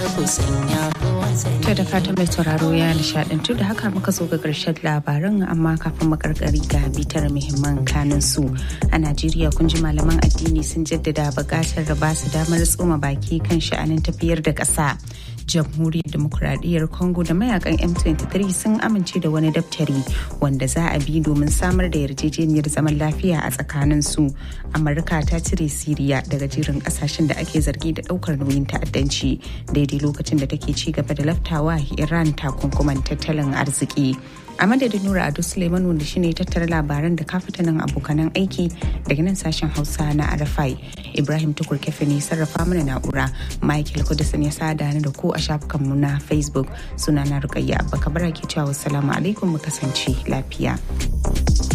To da fatan mai sauraro ya nishadantu da haka muka zo ga ƙarshen labaran amma kafin makarkari ga bitar muhimman kanin su a Najeriya kun ji malaman addini sun jaddada buƙatar da ba su damar tsoma baki kan sha'anin tafiyar da ƙasa. jamhuriyar demokuraɗiyyar congo da mayakan m23 sun amince da wani daftari wanda za a bi domin samar da yarjejeniyar zaman lafiya a tsakanin su amurka ta cire siriya daga jerin kasashen da ake zargi da ɗaukar nauyin ta'addanci daidai lokacin da take ci gaba da laftawa iran takunkuman tattalin arziki a madadin nura ado suleiman wanda shine tattara labaran da kafitanin abokanan aiki daga nan sashen hausa na arafai ibrahim tukur kefe ne sarrafa mana na'ura michael kudusin ya sada ni da ku a shafukanmu na facebook suna na rukayya abba kabara ke cewa wassalamu alaikum mu kasance lafiya